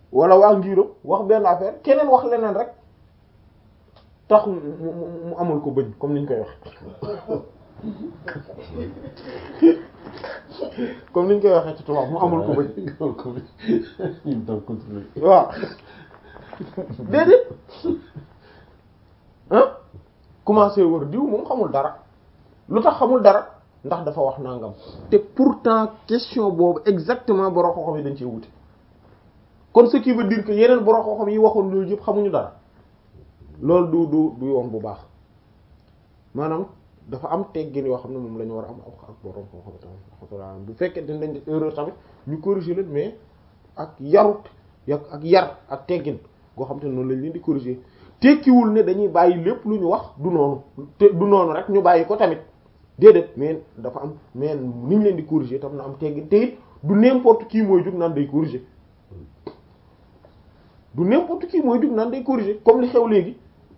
wala waa ngiram wax benn affaire keneen wax leneen rek tax mu mu amul ko bëñ comme niñ koy wax comme niñ koy waxee ci tubaab mu amul ko bëñ waaw déedéet ah commencé wër diw moom xamul dara lu tax xamul dara ndax dafa wax nangam te pourtant question boobu exactement borom xam-xam yi dañ cee wuti kon ce qui veut dire que yeneen borom xam-xam yi waxoon loolu yëpp xamuñu dara loolu du du du yoon bu baax maanaam dafa am teggin yoo xam ne moom la ñu war a am ak borom xam-xam tamit bu fekkee dañ dañ def erreur tamit ñu corriger leen mais ak yarut ak yar ak teggin goo xam te ne noonu lañ leen di corriger tekkiwul ne dañuy bàyyi lépp lu ñu wax du noonu te du noonu rek ñu bàyyi ko tamit déedéet mais dafa am mais niñ leen di corriger tam na am teggin te it du n'importe qui mooy jug naan day corriger du n'importe qui mooy jug naan day corriger comme li xew léegi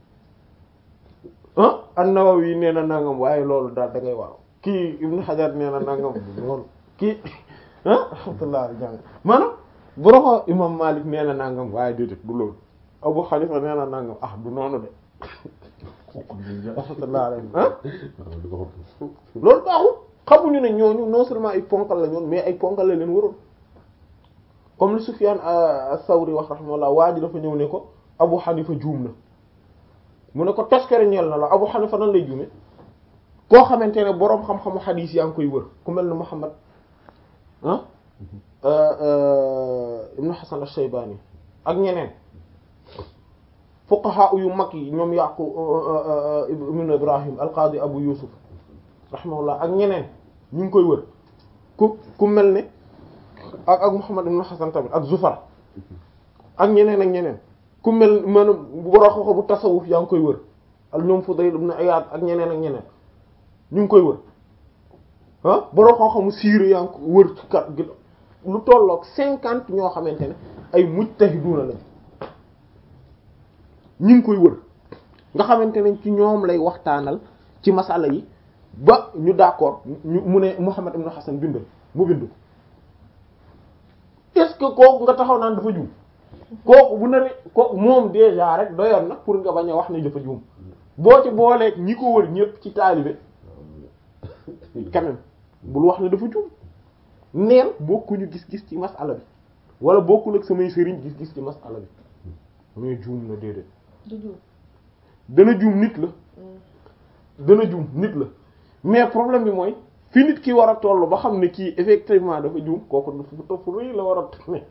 ah an-Nawawi nee na nangam waaye loolu daal da ngay waaw kii Ibn Hajar nee na nangam loolu kii ah alhamdulilah jàng maanaam boroxo imam Malik nee na nangam waaye déedéet du loolu Abu Hanifa nee na nangam ah du noonu de rahmatullah alayhi ah loolu baaxul xamuñu ne ñooñu non seulement ay ponkal la ñoon mais ay ponkal la leen waroon comme li Sufyan as-Sawri wax rahmatullah waa ji dafa ñëw ne ko Abu Hanifa juum na mu ne ko toskere ñeel na la Abu Hanifa nan lay juume koo xamante ne boroom xam-xamu xadiis yaa ngi koy wër ku mel ne Muhammad ah Ibn Hasan ash-Shaybani ak ñeneen fuqaha yu mag yi ñoom Yaqub ibn Ibrahim al-Qadi Abu Yusuf rahimahullah ak ñeneen ñu ngi koy wër ku ku mel ne ak ak Muhammad ibn Hasan tamit ak Zufar ak ñeneen ak ñeneen ku mel maanaam boroo xoxo bu tasawuf yaa ngi koy wër ak ñoom Fudayl ibn Iyad ak ñeneen ak ñeneen ñu ngi koy wër ah boroo xoxo mu siire yaa ngi ko wër ci kat gi lu tolloog cinquante ñoo xamante ne ay mujtahiduna lañ ñu ngi koy wër nga xamante ne ci ñoom lay waxtaanal ci masala yi ba ñu d'accord ñu mu ne Muhammad ibn Hasan bindal mu bind est-ce que kooku nga taxaw naan dafa juum kooku bu na ne ko moom déjà rek doyoon na pour nga bañ a wax ne dafa juum boo ci booleeg ñi ko wër ñépp ci taalibe quand même bul wax ne dafa juum neen bokkuñu gis-gis ci masala bi wala bokkul ak samay sëriñ gis-gis ci masala bi mais juum na déedéet dana juum nit la dana juum nit la mais problème bi mooy fi nit ki war a toll ba xam ne kii effectivement dafa juum kooku dafa topp rëy la war a ne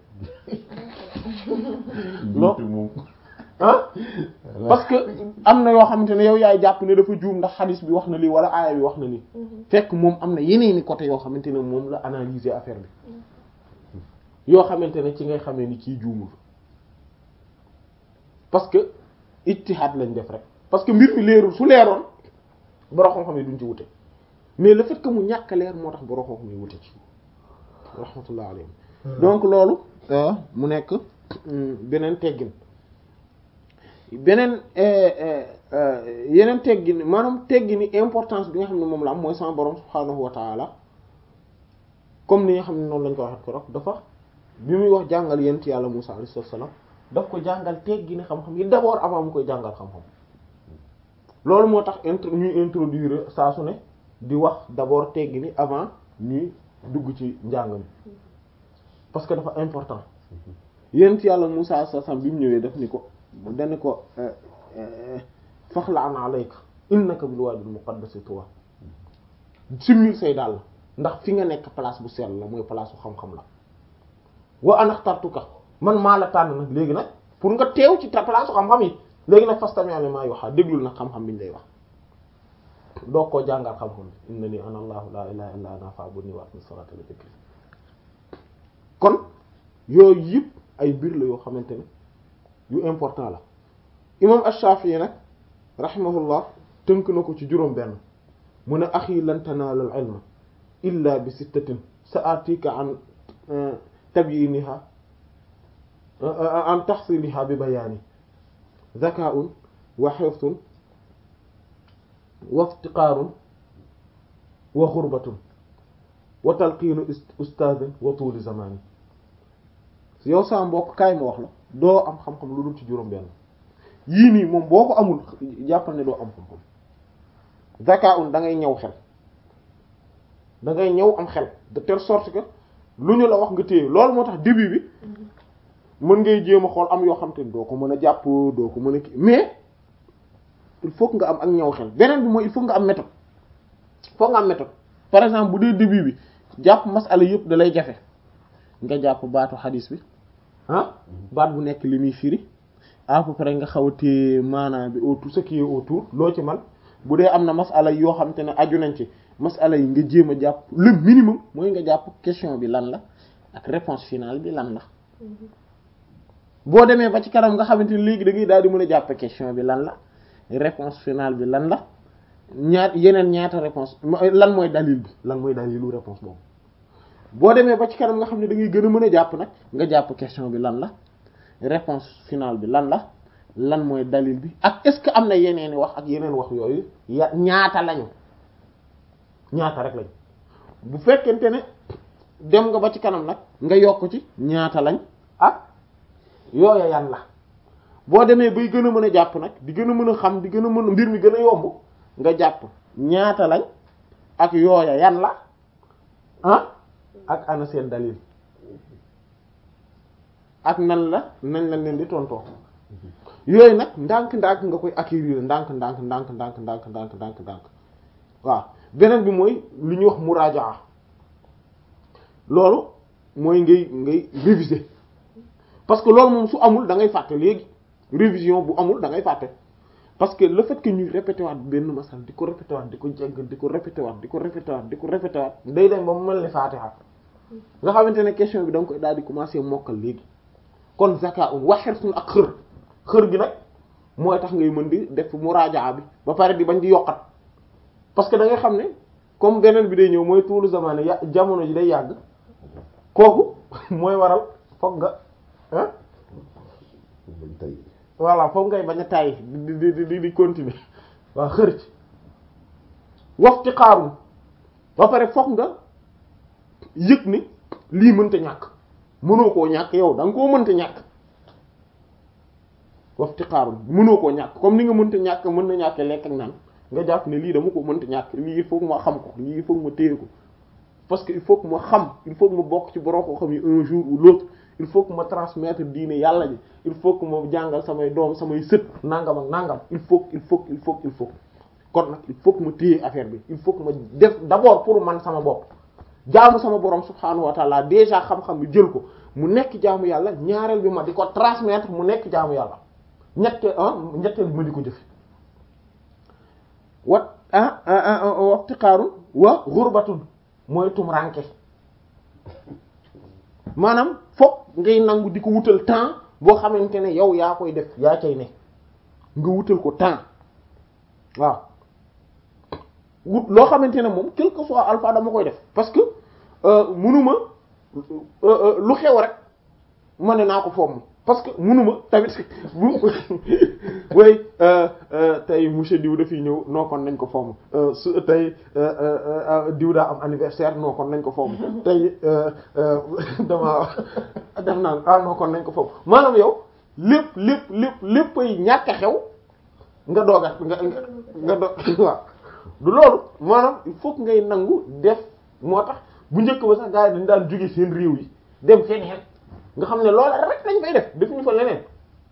non ah parce que am na yoo xamante ne yow yaay jàpp ne dafa juum ndax xadis bi wax na lii wala aaya bi wax na lii fekk moom am na yeneeni côté yoo xamante ne moom la analyser affaire bi yoo xamante ne ci ngay xamee ni kii juumul parce que ijtihad lañ def rek parce que mbir mi leerul su leeroon borom xam-xam yi duñ ci wute mais le fait que mu ñàkk leer moo tax borom xam-xam yi wute ci rahmatullah alayhim donc loolu mu nekk beneen teggin beneen yeneen teggin maanaam teggini importance bi nga xam ne moom la am mooy sama borom subhaanahu wa taala comme ni nga xam ne noonu lañ ko waxee ko rek dafa bi muy wax jàngal yent yàlla Musaa alayhi salaam daf ko jàngal teggini xam-xam yi d'abord avant mu koy jàngal xam-xam loolu moo tax intro ñuy introduire saa su ne di wax d'abord teggini avant ñuy dugg ci njàng mi parce que dafa important yent yàlla Musaa alayhi salaam bi mu ñëwee daf ni ko dani ko faxla'an alayka innaka bil waadil muqaddasi tuwa simmil say daal ndax fi nga nekk place bu sell la mooy place bu xam-xam la wa ana axtartuka man maa la tànn nag léegi nag pour nga teew ci ta place xam-xam yi léegi nag fastami' limaa yuuhaa déglul nag xam-xam bi ñu lay wax doo koo jàngal xam-xam bi innanii ana allahu laa ilaaha illaa ana fa'budnii wa aqimi salaata li dhikri kon yooyu yëpp ay mbir la yoo xamante ne yu important la imam ash-Shafi'i nag rahimahullah tënk na ko ci juróom benn mu ne axi lan tanaalul ilma illa bi sittatin sa'atika an tabyiniha an tahsiliha bi bayaani zaka'un wa hifdun wa iftiqaarun wa xurbatun wa talqiinu ustaadin wa tuuli zamaani yow sama mbokk kaay ma wax la doo am xam-xam lu dul ci juróom-benn yii nii moom boo ko amul jàppal ne doo am xam-xam zakaun da ngay ñëw xel da ngay ñëw am xel de telle sorte que lu ñu la wax nga téye loolu moo tax début bi mën ngay jéem a xool am yoo xam te ne doo ko mën a jàpp doo ko mën a kii mais il faut que nga am ak ñëw xel beneen bi mooy il faut nga am méthode faut nga am méthode par exemple bu dee début bi jàpp masala yëpp da lay jafe nga jàpp baatu xadis bi ah baat bu nekk li muy firi à peu près nga xaw a téye maanaam bi autour ce qui est autour loo ci man bu dee am na masala yoo xam te ne aju nañ ci masala yi nga jéem a jàpp le minimum mooy nga jàpp question bi lan la ak réponse finale bi lan la boo demee ba ci kanam nga xamante ni léegi da ngay daal di mën a jàpp question bi lan la réponse finale bi lan la ñaat yeneen ñaata réponse lan mooy dalil bi lan mooy dalilu réponse boobu boo demee ba ci kanam nga xam ne da ngay gën a mën a jàpp nag nga jàpp question bi lan la réponse finale bi lan la lan mooy dalil bi ak est-ce que am na yeneen i wax ak yeneen wax yooyu ya ñaata lañu ñaata rek lañ bu fekkente ne dem nga ba ci kanam nag nga yokk ci ñaata lañ ak yooya yan la boo demee bay gën a mën a jàpp nag di gën a mën a xam di gën a mën a mbir mi gën a yomb nga jàpp ñaata lañ ak yooya yan la ah ak ana seen dalil ak nan la nañ la leen di tontoo yooyu nag ndànk-ndànk nga koy acquérir ndànk ndànk ndànk ndànk ndànk ndànk ndànk ndànk waaw beneen bi mooy lu ñuy wax muraajaa loolu mooy ngay ngay réviser parce que loolu moom su amul da ngay fàtte léegi révision bu amul da ngay fàtte parce que le fait que ñuy répété waat benn masal di ko répété waat di ko jéggal di ko répété waat di ko répété waat di ko répété waat day dem ba mu mel ni Fatiha nga xamante ne question bi da nga koy daal di commencer mokkal léegi kon zaka un waxersun ak xër xër gi nag mooy tax ngay mën di def muraajaa bi ba pare di bañ di yokkat parce que da nga xam ne comme beneen bi day ñëw mooy tuulu zamane ya jamono ji day yàgg kooku mooy waral foog nga ah voilà foog ngay bañ a tàyyi di di di di continuer waaw xër ci waxti xaarum ba pare foog nga yëg ni lii mënta ñàkk mënoo koo ñàkk yow da nga koo mënta ñàkk waxti xaarum mënoo koo ñàkk comme ni nga mënta ñàkk mën na ñàkkee lekk ak naan nga jàpp ne lii dama ko mënta ñàkk lii il faut que ma xam ko lii il faut que ma téye ko parce que il faut que ma xam il faut que ma bokk ci borom koo xam yi un jour ou l'autre il faut que ma transmettre diine yàlla ji il faut que ma jàngal samay doom samay sët nangam ak nangam il faut il faut il faut il faut kon nag il faut que ma téye affaire bi il faut que ma def d'abord pour man sama bopp jaamu sama borom subhaanahu wa taala déjà xam-xam bi jël ko mu nekk jaamu yàlla ñaareel bi ma di ko transmettre mu nekk jaamu yàlla ñette ah ñetteel bi ma di ko jëf wat ah waxtiqaaru wa ghurbatun mooy tumranke maanaam fokk ngay nangu di ko wutal temps boo xamante ne yow yaa koy def yaa cay ne nga wutal ko temps waaw wut loo xamante ne moom quel que soit alpha dama koy def parce que munuma lu xew rek ma ne naa ko fomm parce que munuma tamit bu way tey monsieur diw dafiy ñëw noo kon nañ ko fomm su tey diw daa am anniversaire noo kon nañ ko fomm tey dama def naa ah noo kon nañ ko fomm maanaam yow lépp lépp lépp léppay ñàkk a xew nga dooga nga nga doog waaw du loolu maanaam il faut que ngay nangu def moo tax bu njëkk ba sax gars yi dañ daan jóge seen réew yi dem feneen nga xam ne loola rek lañ fay def defuñu fa leneen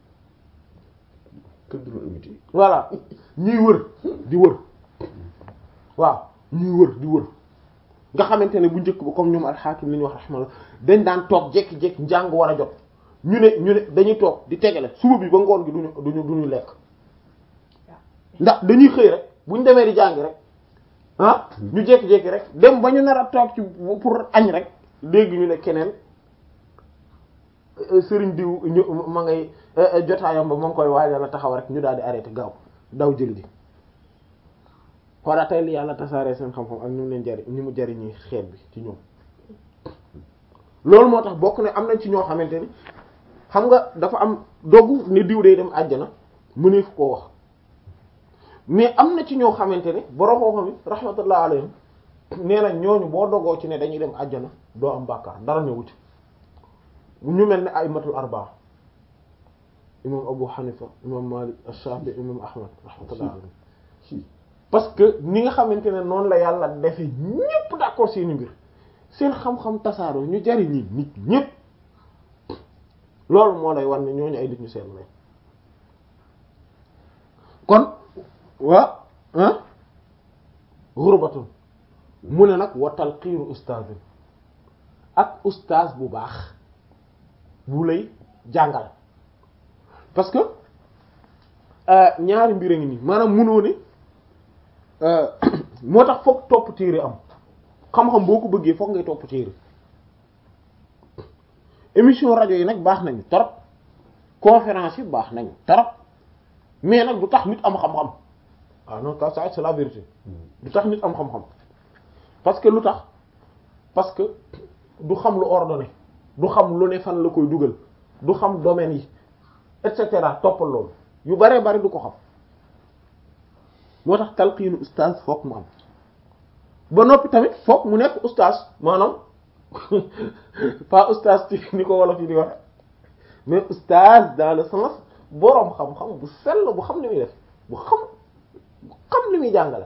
voilà ñuy wër di wër waaw ñuy wër di wër nga xamante ne bu njëkk ba comme ñoom alxaakim li ñu wax rahmallah dañ daan toog jekki-jekki njàng war a jot ñu ne ñu ne dañuy toog di tegale suba bi ba ngoon gi duñu duñu duñu lekk ndax dañuy xëy rek buñ demee di jàng rek ah ñu jekki-jekki rek dem ba ñu nar a toog ci pour añ rek léegi ñu ne keneen sëriñ diw ñu ma ngay jotaayam ba ma ngi koy waajal a taxaw rek ñu daal di arrêté gaaw daw jël ji xoola tey li yàlla tasaaree seen xam-xam ak ñu mu leen jari ñu mu jariñi xeet bi ci ñoom loolu moo tax bokk ne am nañ ci ñoo xamante ni xam nga dafa am dogu ne diw day dem àjjana mëneef koo wax mais am na ci ñoo xamante ne borom xam-xam yi rahmatullah alayhim nee na ñooñu boo dogoo ci ne dañuy dem àjjana doo am bàkkaar dara ñëwu ci ñu mel ne aymatul arbaa imam Abu Hanifa imam Malik Ash-Shafi imam Ahmad rahmatullah alayhi parce que ni nga xamante ne noonu la yàlla defe ñépp d'accord seeni mbir seen xam-xam tasaaroo ñu jariñi nit ñépp loolu moo lay wan ne ñooñu ay nit ñu seen lay kon wa ah xurbatun mu ne nag wa talqiinu ustaazin ak ustaaz bu baax bu lay jàngal parce que ñaari mbir a ngi nii maanaam munoo ne moo tax foog topp téere am xam-xam boo ko bëggee foog ngay topp téere émission rajo yi nag baax nañu torop conférence yi baax nañu torop mais nag du tax nit am xam-xam ah non ça c'est la vérité du tax nit am xam-xam parce que lu tax parce que du xam lu ordonné du xam lu ne fan la koy dugal du xam domaine yi et cetera toppal loolu yu baree bari du ko xam moo tax talqiinu ustaaz foog mu am ba noppi tamit foog mu nekk ustaaz maanaam pas ustaaz ci ni ko wolof yi di wax mais ustaaz dans le sens boroom xam-xam bu sell bu xam li muy def bu xam bu xam li muy jàngale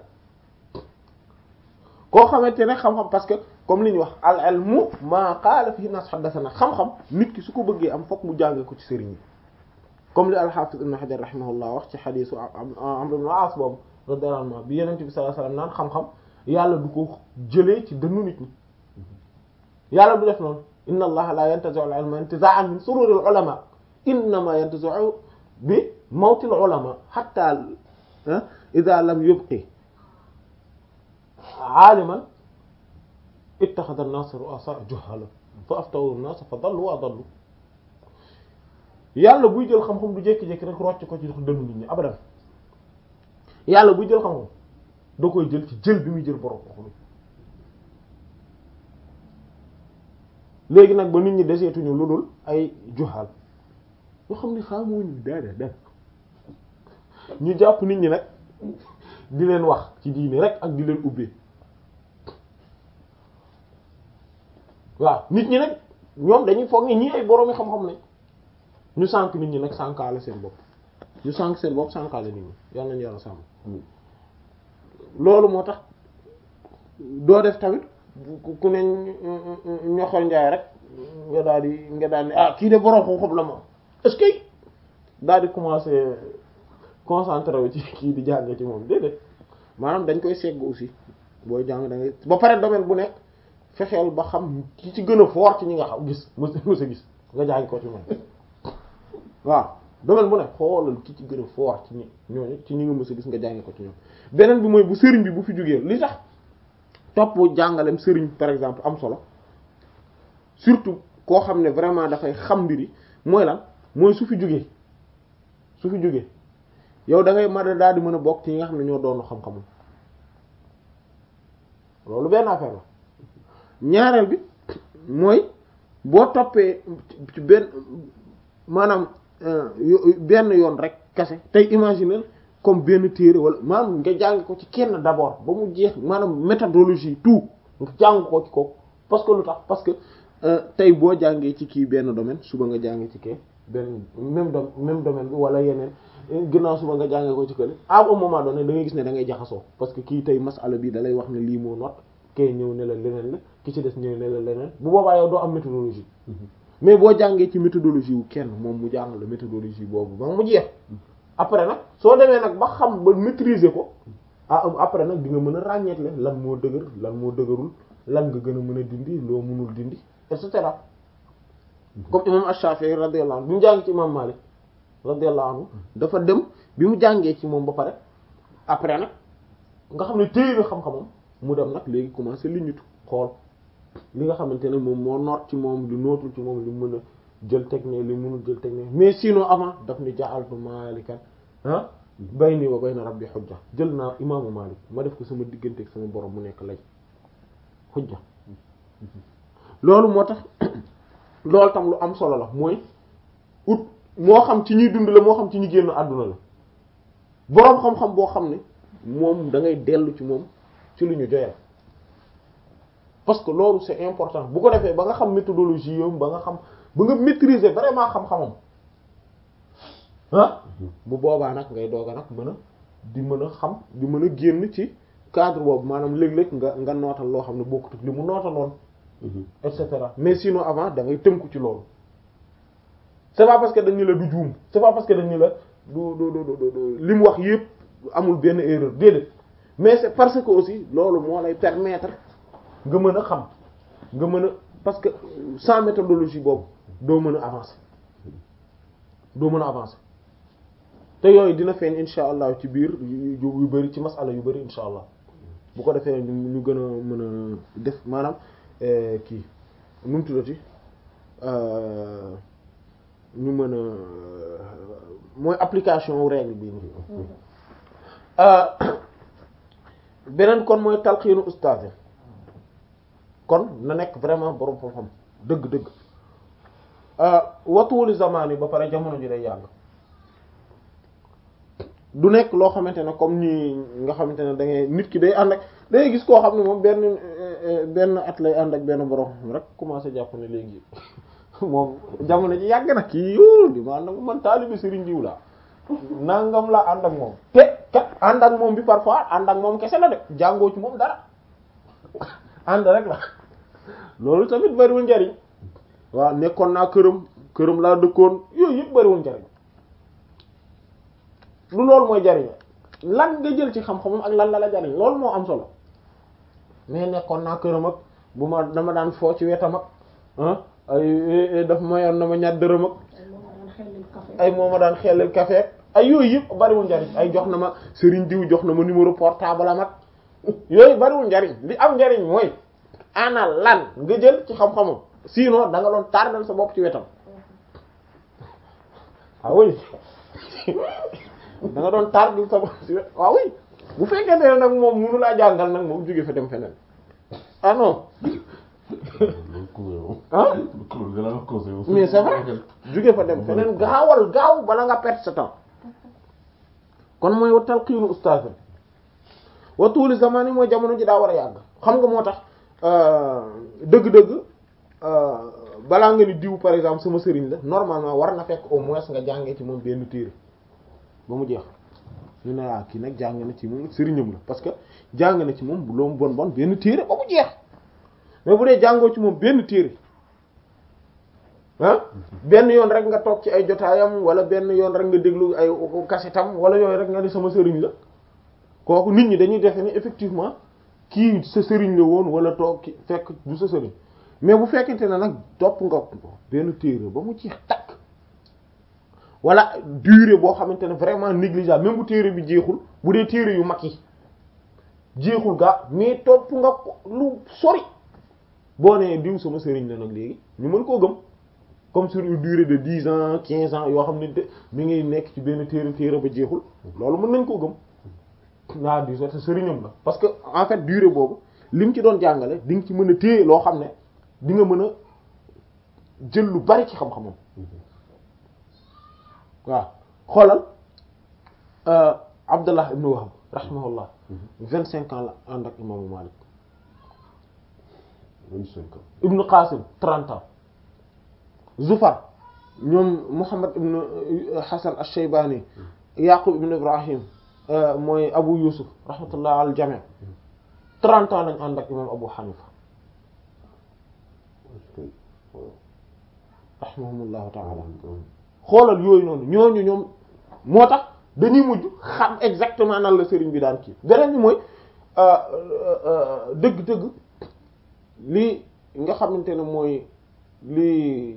koo xamante ne xam-xam parce que comme li ñuy wax al ilmu maa qaala fihi nas haddathana xam-xam nit ki su ko bëggee am fokk mu jàngee ko ci sëriñ yi comme li al-Hafiz Ibn Hajar rahimahullah wax ci xadiisu Amr ibn al-As boobu radiyallahu anhu bi Yonent bi sallallahu alayhi wasallam naan xam-xam yàlla du ko jëlee ci dënnu nit ñi yàlla du def noonu inna allaha la yantazi'u al-ilma intiza'an min sururi al-ulama innama yantazi'u bi mawti al-ulama hatta idha lam yubqi aaliman ittaxada an-naas ru'asaa juhaala fa aftawu an-naas fa dallu wa adallu yàlla buy jël xam-xam du jékki-jékki rek rocc ko ci dënnu nit ñi abadan yàlla buy jël xam-xam da koy jël ci jël bi muy jël borom xam léegi nag ba nit ñi deseetuñu lu dul ay juhaal yoo xam ne xamuñu dara dara ñu jàpp nit ñi nag di leen wax ci diini rek ak di leen ubbee waaw nit ñi nag ñoom dañuy foog ni ñii ay boroomi xam-xam lañ ñu sànk nit ñi nag sànkaale seen bopp ñu sànk seen bopp sànkaale nit ñi yal nañu yàlla sàmm loolu moo tax doo def tamit ku ne ñoxol njaay rek nga daal di nga daal di ah kii de boroom xam-xam la moom est-ce que daal di commencer concentré wu ci kii di jàng ci moom déedéet maanaam dañ koy segg aussi booy jàng da ngay ba pare domaine bu nekk fexeel ba xam ki ci gën a fort ci ñi nga xam gis mos mos a gis nga jàng ko ci moom waaw domaine bu nekk xoolal ki ci gën a fort ci ñi ñooñu ci ñi nga mos a gis nga jàng ko ci ñoom beneen bi mooy bu sëriñ bi bu fi jógee li tax topp jàngalem sëriñ par exemple am solo surtout koo xam ne vraiment dafay xam mbiri mooy lan mooy su fi jógee su fi jógee yow da ngay mën a daal di mën a bokk ci ñi nga xam ne ñoo doon xam-xamul loolu benn affaire la ñaareel bi mooy boo toppee ci benn maanaam benn yoon rek kese tey imaginer comme benn téere wala maanaam nga jàng ko ci kenn d'abord ba mu jeex maanaam méthodologie tout nga jàng ko ci ko parce que lu tax parce que tey boo jàngee ci kii benn domaine suba nga jàngee ci kii benn même do même domaine bi wala yeneen ginnaaw suba nga jàngee ko ci kële à un moment donné da ngay gis ne da ngay jaxasoo parce que kii tey masala bi da lay wax ne lii moo not kay ñëw ne la leneen la ki ci des ñëw ne la leneen bu boobaa yow doo am méthodologie mais boo jàngee ci méthodologie wu kenn moom mu jàng la méthodologie boobu ba mu jeex après nag soo demee nag ba xam ba maîtriser ko ah après nag di nga mën a ràññeetle lan moo dëgër lan moo dëgërul lan nga gën a mën a dindi loo mënul dindi et cetera comme imam Ash-Shafi'i radiyallahu anhu bi mu jàng ci imam Malik radiyallahu anhu dafa dem bi mu jàngee ci moom ba pare après nag nga xam ne téye na xam-xamam mu dem nag léegi commencé li ñutu xool li nga xamante ne moom moo noot ci moom li nootul ci moom li mën a jël technique li mënul jël technique mais sinon avant daf ni ja'altu malikan ah bayni wa bayna rabbi hujja jël naa imaamu Malik ma def ko sama diggante ak sama borom mu nekk lay hujja loolu moo tax loolu tam lu am solo la mooy ut moo xam ci ñuy dund la moo xam ci ñu génn àdduna la boroom xam-xam boo xam ne moom da ngay dellu ci moom ci lu ñu joyal parce que loolu c'est important bu ko defee ba nga xam méthodologie yom ba nga xam ba nga maîtriser vraiment xam-xamam ah bu boobaa nag ngay doog a nag mën a di mën a xam di mën a génn ci cadre boobu maanaam léeg-léeg nga nga nootal loo xam ne bokkut ak li mu nootaloon et cetera mais sinon avant da ngay tënku ci loolu c'est pas parce que dañu la du juum c'est pas parce que dañu la du du du du li mu wax yépp amul benn erreur déedéet mais c'est parce que aussi loolu moo lay permettre nga mën a xam nga mën a parce que sans méthodologie boobu doo mën a avancer doo mën a avancer te yooyu dina feeñ insha allah ci biir yu yu bari ci masala yu bari insha allah bu ko defee ñu ñu gën a mën a def maanaam kii nu mu tuddati ñu mën a mooy application règle bi nii beneen kon mooy talxiinu ustaaz kon na nekk vraiment borom xam-xam dëgg-dëgg watuwuli zamaan yi ba pare jamono ji day yàgg du nekk loo xamante ne comme ni nga xamante ne da ngay nit ki day ànd ak da ngay gis koo xam ne moom benn benn at lay ànd ak benn borom xam rek commencé jàpp ne léegi moom jamono ji yàgg na kii yow di ma ànd ak man taalibi Serigne Diw la nangam la ànd ak moom te kat ànd ak moom bi parfois ànd ak moom kese la de jàngoo ci moom dara ànd rek la loolu tamit bariwul njariñ waaw nekkoon naa këram këram laa dëkkoon yooyu yëpp bariwul njariñ lu loolu mooy jariñ lan nga jël ci xam-xamam ak lan la la jariñ loolu moo am solo mais nekkoon naa këram ak bu ma dama daan foo ci wetam ak ah ay daf mayoon na ma ñaar dërëm ak ay moo ma daan xelal café ay yooyu yëpp bariwul njariñ ay jox na ma Serigne Diw jox na ma numéro portable am ak yooyu bariwul njariñ li am njariñ mooy ana lan nga jël ci xam-xamam sinon da nga doon tardal sa bopp ci wetam ah oui da nga doon tardal sa bopp ci wetam ah oui bu fekkee ne nag moom mënu laa jàngal nag moom jóge fa dem feneen ah non ah mais c'est vrai jóge fa dem feneen gaawal gaaw bala nga perte sa temps kon mooy wa talqiinu ustaaz wa tuuli zamaan yi mooy jamono ji daa war a yàgg xam nga moo tax dëgg-dëgg balaa nga ni diw par exemple sama sëriñ la normalement war na fekk au moins nga jàngee ci moom benn téere ba mu jeex ñu ne waa kii nag jàng na ci moom sëriñam la parce que jàng na ci moom bu loom bon bon benn téere ba mu jeex mais bu dee jàngoo ci moom benn téere ah benn yoon rek nga toog ci ay jotaayam wala benn yoon rek nga déglu ay kasetam wala yooyu rek nga ni sama sëriñ la kooku nit ñi dañuy defe ni effectivement kii sa sëriñ la woon wala toog ki fekk du sa sëriñ mais bu fekkente ne nag topp nga benn téere ba mu jeex takk wala durée boo xamante ne vraiment négligeable même bu téere bi jeexul bu dee téere yu mag yi jeexul gaa mais topp nga ko lu sori boo nee diw sama sëriñ la nag léegi ñu mën koo gëm comme sur une durée de dix ans quinze ans yoo xam ne de mi ngi nekk ci benn téere téere ba jeexul loolu mën nañ koo gëm naa di sa sëriñam la parce que en fait durée boobu li mu ci doon jàngale di nga ci mën a téye loo xam ne di nga mën a jël lu bari ci xam-xamam waaw xoolal Abdullah ibn Wahb rahimahullah vingt cinq ans la ànd ak imaamu Malik vingt-cinq ans ibn Qasim trente ans Zufar ñoom Muhammad ibn Hasan ash-Shaybani Yaqub ibn Ibrahim mooy Abu Yusuf rahmatullah al jami trente ans lañ ànd ak imam Abu Hanifa rahimahumullahu ta'ala xoolal yooyu noonu ñooñu ñoom moo tax dañuy mujj xam exactement nan la sëriñ bi daan kii beneen bi mooy dëgg-dëgg lii nga xamante ne mooy lii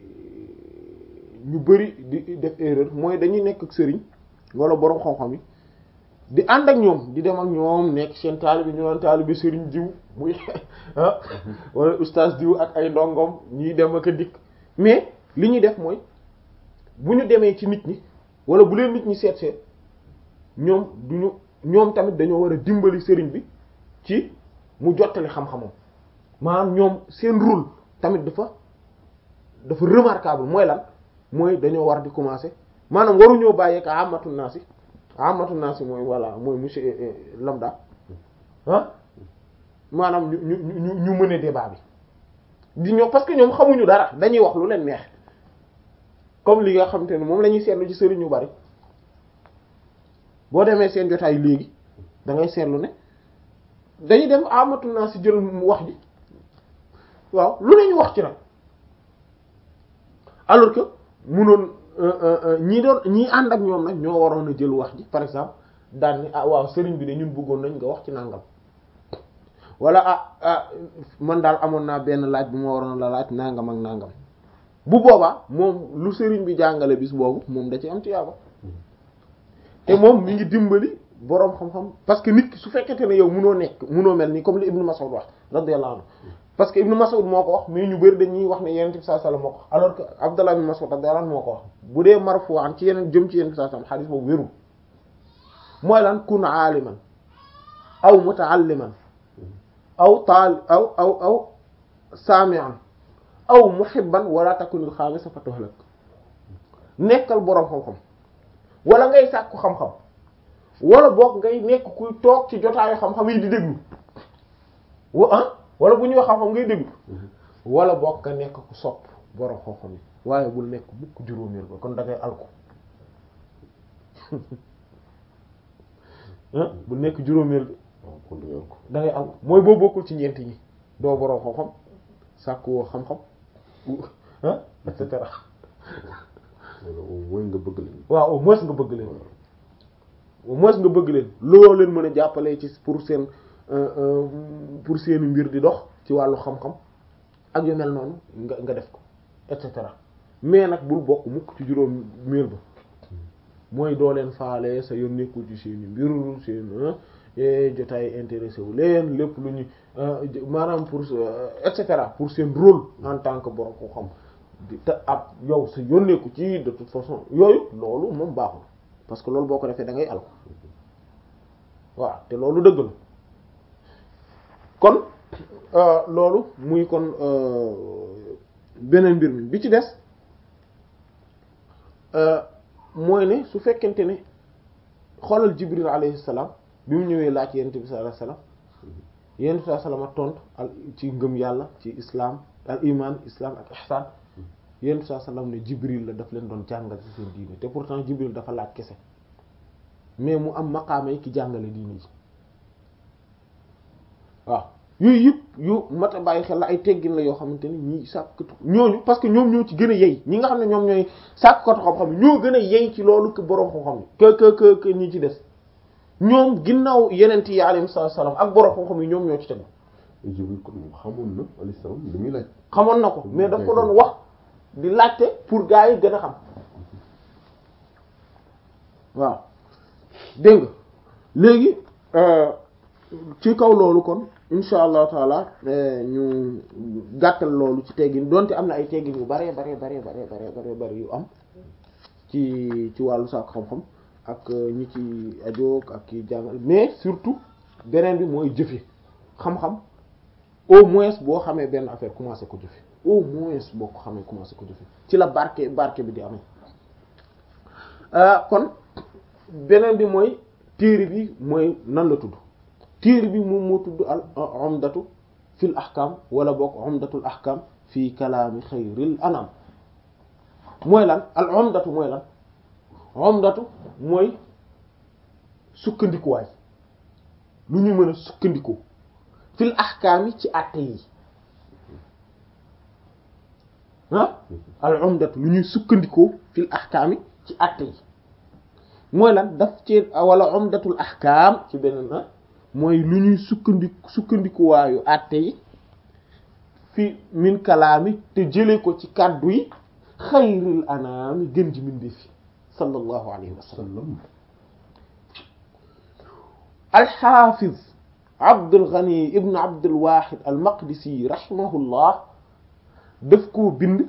ñu bari di def erreur mooy dañuy nekk ak sëriñ wala boroom xam-xam yi di ànd ak ñoom di dem ak ñoom nekk seen taalibe ñu naan taalibe sëriñ diw muy ah wala ustaas diw ak ay ndongom ñuy dem ak a dikk mais li ñuy def mooy bu ñu demee ci nit ñi wala bu leen nit ñi seet seet ñoom duñu ñoom tamit dañoo war a dimbali sëriñ bi ci mu jottali xam-xamam maanaam ñoom seen rôle tamit dafa dafa remarquable mooy lan mooy dañoo war di commencer maanaam waruñoo bàyyee ka amatu naasi amatu naasi mooy voilà mooy monsieur lambda ah maanaam ñu ñu ñu ñu mëne débat bi di ñoo parce que ñoom xamuñu dara dañuy wax lu leen neex comme li nga xamante ne moom la ñuy seetlu ci sëriñ yu bari boo demee seen jotaay léegi da ngay seetlu ne dañuy dem amatu naa si jël wax ji waaw lu ne ñu wax ci nag alors que munoon ñii doon ñii ànd ak ñoom nag ñoo waroon a jël wax ji par exemple daan ni ah waaw sëriñ bi de ñun bëggoon nañ nga wax ci nangam wala ah ah man daal amoon naa benn laaj bu ma waroon la laaj nangam ak nangam bu boobaa moom lu sëriñ bi jàngale bis boobu moom da ci am tiyaaba te moom mi ngi dimbali boroom xam-xam parce que nit ki su fekkente ne yow munoo nekk munoo mel nii comme li Ibnu Mas'ud wax radiyallahu anhu parce que Ibnu Mas'ud moo ko wax mais ñu bari dañuy wax ne Yonent bi sallallahu alayhi wasallam moo ko wax alors que Abdallah ibn Mas'ud radiyallahu anhu moo ko wax bu dee marfu'an ci yeneen jëm ci Yonent bi sallallahu alayhi wasallam xadiis boobu wérul mooy lan kun aaliman aw muta'alliman aw taal aw aw aw saami'an aw muhibban wala takunil xaamisa fa tuhlak nekkal boroom xam-xam wala ngay sàkku xam-xam wala boog ngay nekk kuy toog ci jotaayu xam-xam yi di déglu wa ah wala bu ñuy wax xam-xam ngay déglu wala boog nga nekk ku sopp boroom xam-xam yi waaye bul nekk mukk juróomeel ba kon da ngay alku bul nekk juróomeel bi da ngay alku mooy boo bokkul ci ñeent ñi doo boroom xam-xam sàkku woo xam-xam ah et cetera au moins nga bëgg leen. waaw au moins nga bëgg leen au moins nga bëgg leen loo leen mën a jàppale ci pour seen pour seeni mbir di dox ci wàllu xam-xam ak yu mel noonu nga nga def ko et cetera mais nag bul bokk mukk ci juróom miir ba mooy doo leen faale sa yoon nekkul ci seeni mbir seen jotaay intéressé wu leen lépp lu ñu maanaam pour et cetera pour seen rôle en tant que borom ko xam di te ab yow sa yónneeku ci de toute façon yooyu loolu moom baaxul parce que loolu boo ko defee da ngay alko waaw te loolu dëgg la kon loolu muy kon beneen mbir mi bi ci des mooy ne su fekkente ne xoolal Jibril alayhi salaam bi mu ñëwee laaj yonent bi sallallahu alayhi wasallam yonent bi sallallahu alayhi wasallam tontu al ci ngëm yàlla ci islam al iman islam ak ihsan yonent bi sallallahu alayhi wasallam ne Jibril la daf leen doon jàngal ci seen diine te pourtant Jibril dafa laaj kese mais mu am maqaama yi ki jàngale diine ji waaw yooyu yëpp yu mat a bàyyi xel la ay teggin la yoo xamante ni ñii sàkkatu ñooñu parce que ñoom ñoo ci gën a yey ñi nga xam ne ñoom ñooy sàkkatu xam-xam ñoo gën a yey ci loolu que boroom xam-xam yi que que que que ñi ci des ñoom ginnaaw yeneen yi alayhi salaam ak boroom xam-xam yi ñoom ñoo ci tegu. Jibril kon moom xamoon na alayhi salaam li muy laaj. xamoon na ko mais daf ko doon wax di laajte pour gars yi gën a xam waaw dégg nga léegi ci kaw loolu kon insha allahu taala ñu gàttal loolu ci teggin donte am na ay teggin yu bare bare bare bare bare bare bare yu am ci ci wàllu saako xam-xam ak ñi ci ajoog ak ki jàngal mais surtout beneen bi mooy jëfe xam-xam au moins boo xamee benn affaire commencé ko jëfe au moins boo ko xamee commencé ko jëfe ci la barke barke bi di amee kon beneen bi mooy téere bi mooy nan la tudd téere bi moom moo tudd al umdatu fil ahkam wala boog umdatul ahkam fii kalaami xayril anam mooy lan al umdatu mooy lan umdatu mooy sukkandikuwaay lu ñu mën a sukkandiku fil ahkaam yi ci àtte yi ah al umdatu lu ñuy sukkandikoo fil ahkaam yi ci àtte yi mooy lan daf ci wala umdatul ahkaam ci beneen ah mooy lu ñuy sukkandiku sukkandikuwaayu àtte yi fi min kalaami te jële ko ci kàddu yi xayril anaami gën ji min defi sallallahu alayhi wa sallam alxaafiz Abdul Ghani ibn Abdul Wahid al Maqdisi rahimahullah daf koo bind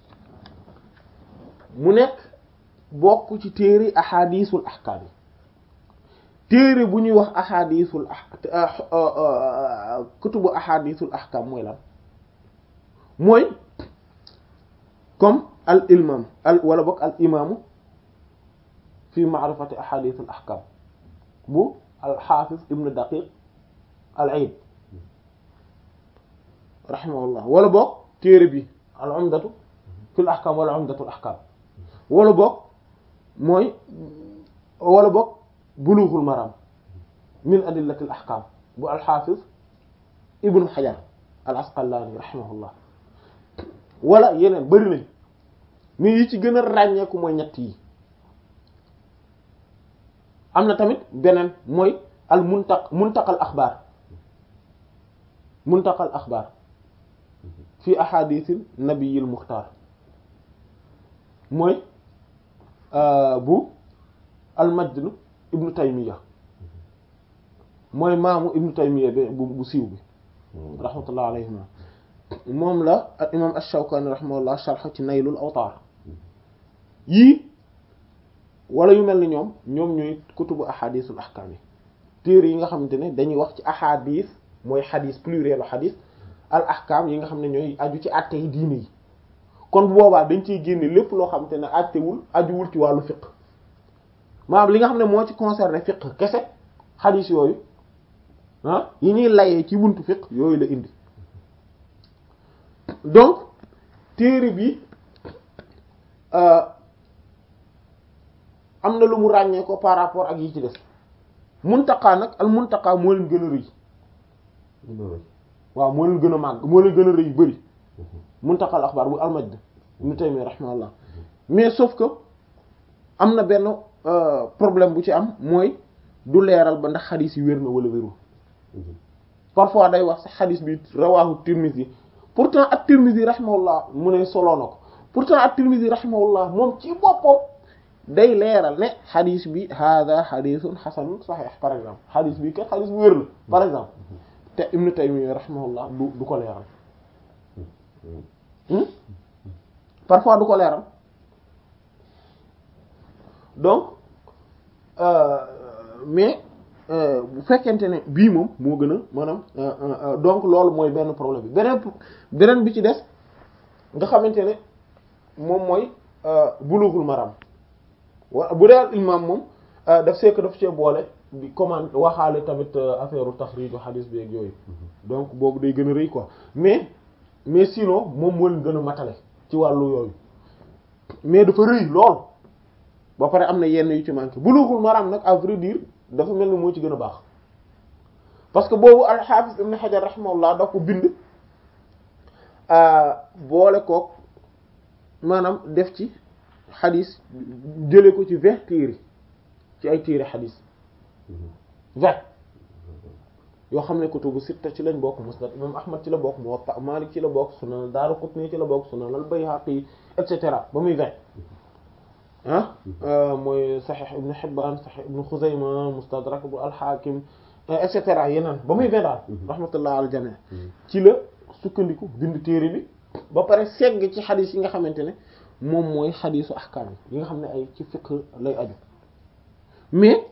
mu nekk bokk ci téere ahadisul ahkaam yi téere bu ñuy wax ahadisul ah kutubu ahadisul ahkaam mooy lan mooy comme al imam al wala bokk al imaamu fi ma'rifati ahadisul ahkaam bu al xaafiz ibn daqiq al aid rahimahullah wala boog téere bi al umdatu fil ahkam wala umdatul ahkam wala boog mooy wala boog bulughul maram min adillatil ahkam bu alxaafiz ibnu xajar al asqalaani rahimahullah wala yeneen bari nañ mais yi ci gën a ràññeeku mooy ñett yi am na tamit beneen mooy al muntaq muntaqal axbaar muntaqal axbaar fi ahadithil nabiyil muxtaar mooy bu al majd ibnu taymiya mooy maamu ibnu taymiya bi bu bu siiw bi rahmatullah alayhima moom la al imam ash-Shawkani rahimahullah sharh ci naylul awtaar yii wala yu mel ni ñoom ñoom ñooy kutubu ahadisul ahkam yi téere yi nga xamante ne dañuy wax ci ahadis mooy xadis plurielu xadis al ahkam yi nga xam ne ñooy aju ci atte yi diine yi kon bu boobaa dañ ciy génne lépp loo xamante ne attewul ajuwul ci wàllu fiqh maanaam li nga xam ne moo ci concerné fiqh kese xadis yooyu ah yi ñuy layee ci buntu fiqh yooyu la indi donc téere bi am na lu mu ràññee ko par rapport ak yi ci des muntaqaa nag al muntaqaa moo leen gën a rëy waaw moo leen gën a màgg moo leen gën a rëy bëri muntaqal axbaar bu almajd ibn Taymiyya rahimahullah mais sauf que am na benn problème bu ci am mooy du leeral ba ndax xadis yi wér na wala wérul parfois day wax sax xadis bi rawahu Tirmidhi pourtant at-Tirmidhi rahimahullah mu ne soloo na ko pourtant at-Tirmidhi rahimahullah moom ci boppam day leeral ne xadis bi hada xadisun xasanun saxiix par exemple xadis bi kat xadis bu wér la par exemple te Ibn Taymiyya rahimahullah du du ko leeral parfois du ko leeral donc mais bu fekkente ne bii moom moo gën a maanaam donc loolu mooy benn problème bi beneen beneen bi ci des nga xamante ne moom mooy bulughul maram wa bu dee imam moom daf seek daf cee boole di commande waxaale tamit affaire u taxriiju xadiis bi ak yooyu donc boobu day gën a rëy quoi mais mais sinon moom moo leen gën a matale ci wàllu yooyu mais dafa rëy lool ba pare am na yenn yu ci manqué bulughul maram nag à vrai dire dafa mel ni moo ci gën a baax parce que boobu al-Hafiz Ibn Hajar rahimahullah da ko bind boole kook maanaam def ci xadis jële ko ci vingt téere ci ay téere xadis vingt yoo xam ne kutubu sitta ci lañ bokk Musnad imam Ahmad ci la bokk Muwatta Malik ci la bokk Sunan Daaraqutni ci la bokk Sunan al-Bayhaqi et cetera ba muy vingt ah mooy Sahih Ibn Hibban Sahih Ibn Khuzayma Mustadrak bu al-Hakim et cetera yeneen ba muy vingt daal rahmatullah al jami' ci la sukkandiku bind téere bi ba pare segg ci xadis yi nga xamante ne moom mooy xadisu ahkaam yi nga xam ne ay ci fiqh lay aju mais